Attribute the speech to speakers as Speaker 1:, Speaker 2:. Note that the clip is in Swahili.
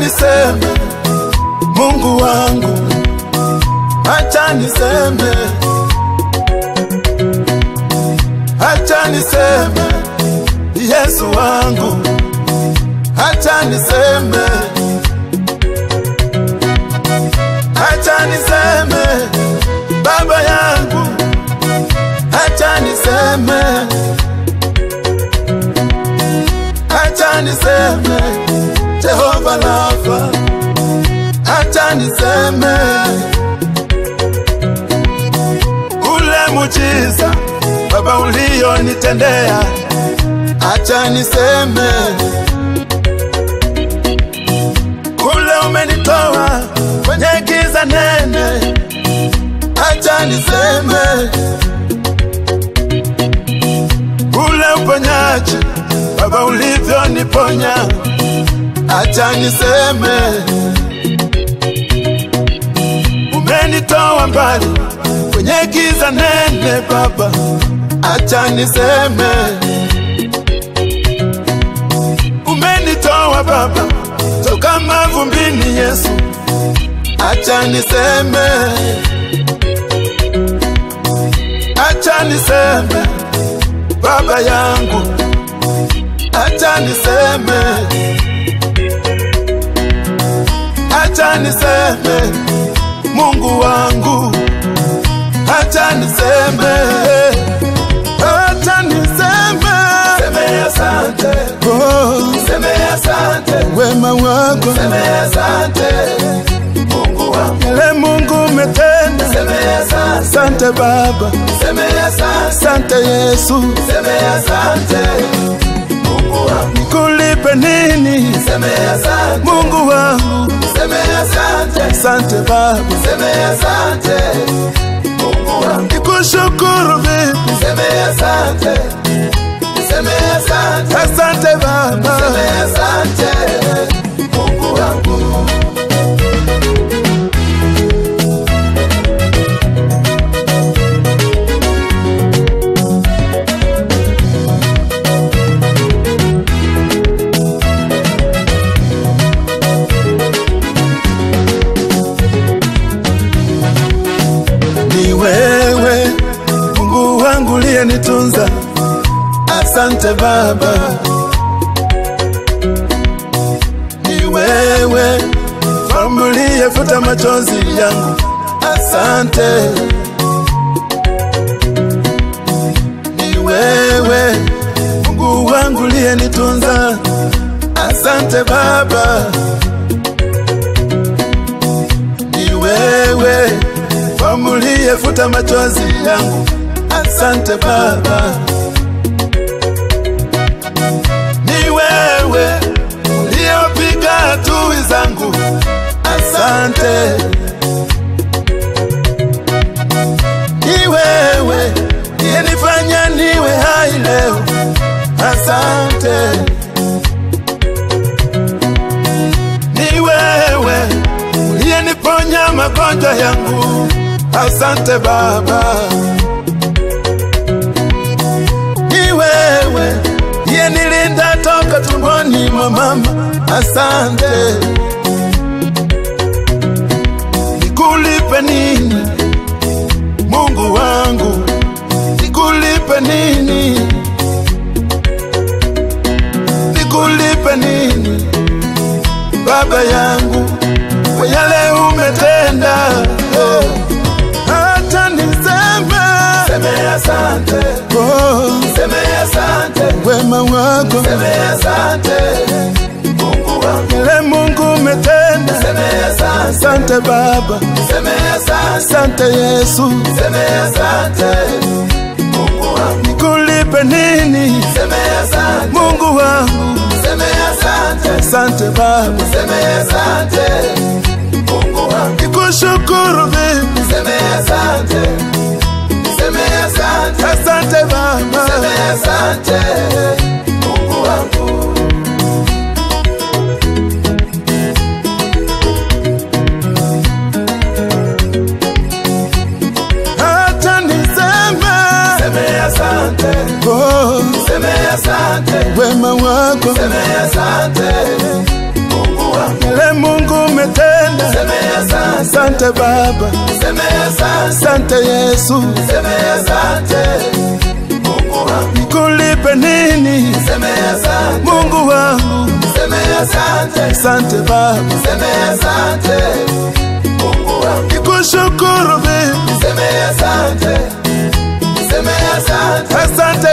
Speaker 1: niseme Mungu wangu, acha niseme, acha niseme Yesu wangu, acha niseme, acha niseme Baba yangu, acha niseme, acha niseme Jehova Rafa, acha niseme ule mujiza Baba ulionitendea, acha niseme ule umenitoa kwenye giza nene, acha niseme ule uponyaji Baba ulivyoniponya, acha niseme umenitoa mbali kwenye giza nene Baba, acha niseme umenitoa Baba toka mavumbini Yesu, acha niseme, acha niseme Baba yangu, acha niseme, acha niseme Mungu wangu, acha niseme, acha niseme,
Speaker 2: Seme asante,
Speaker 1: oh,
Speaker 2: seme asante,
Speaker 1: wema wako
Speaker 2: seme asante, Mungu wangu.
Speaker 1: yale Mungu umetenda.
Speaker 2: Seme asante,
Speaker 1: Asante Baba,
Speaker 2: seme asante,
Speaker 1: asante Yesu,
Speaker 2: seme asante, Mungu wangu.
Speaker 1: nikulipe nini
Speaker 2: Seme asante,
Speaker 1: Mungu wangu?
Speaker 2: seme asante,
Speaker 1: Asante Baba,
Speaker 2: seme asante, Mungu wangu.
Speaker 1: nikushukuru vipi?
Speaker 2: Seme asante, seme asante,
Speaker 1: Asante Baba,
Speaker 2: seme asante, Mungu wangu.
Speaker 1: ni wewe Mungu wangu uliyenitunza. Asante Baba, ni wewe Mfalme uliyefuta machozi yangu. Asante, ni wewe Mungu wangu uliyenitunza. Asante Baba, ni wewe Mfalme uliyefuta machozi yangu. Asante Baba, ni wewe uliyepiga adui zangu. Asante, ni wewe uliyenifanya niwe hai leo. Asante, ni wewe uliyeniponya magonjwa yangu. Asante Baba, ni wewe uliyenilinda toka tumboni mwa mama. Asante, nikulipe nini Mungu wangu, nikulipe nini, nikulipe nini Baba yangu kwa yale umetenda. Oh, Acha niseme
Speaker 2: Seme asante,
Speaker 1: oh,
Speaker 2: seme asante,
Speaker 1: wema wako
Speaker 2: seme asante, Mungu wangu.
Speaker 1: yale Mungu umetenda.
Speaker 2: Seme asante,
Speaker 1: Asante Baba,
Speaker 2: seme asante,
Speaker 1: asante Yesu,
Speaker 2: seme asante, Mungu wangu.
Speaker 1: nikulipe nini
Speaker 2: Seme asante,
Speaker 1: Mungu wangu?
Speaker 2: seme asante,
Speaker 1: Asante Baba,
Speaker 2: seme asante, Mungu wangu.
Speaker 1: nikushukuru vipi?
Speaker 2: Seme asante, seme asante,
Speaker 1: Asante Baba,
Speaker 2: seme asante, Mungu wangu.
Speaker 1: acha niseme
Speaker 2: Seme asante,
Speaker 1: oh,
Speaker 2: seme asante,
Speaker 1: wema wako
Speaker 2: seme asante, Mungu wangu.
Speaker 1: yale Asante Baba,
Speaker 2: niseme asante,
Speaker 1: asante Yesu,
Speaker 2: niseme asante, Mungu wangu,
Speaker 1: nikulipe nini
Speaker 2: niseme asante,
Speaker 1: Mungu wangu?
Speaker 2: niseme asante,
Speaker 1: Asante Baba,
Speaker 2: niseme asante, Mungu wangu,
Speaker 1: nikushukuru mimi,
Speaker 2: niseme asante, niseme asante,
Speaker 1: asante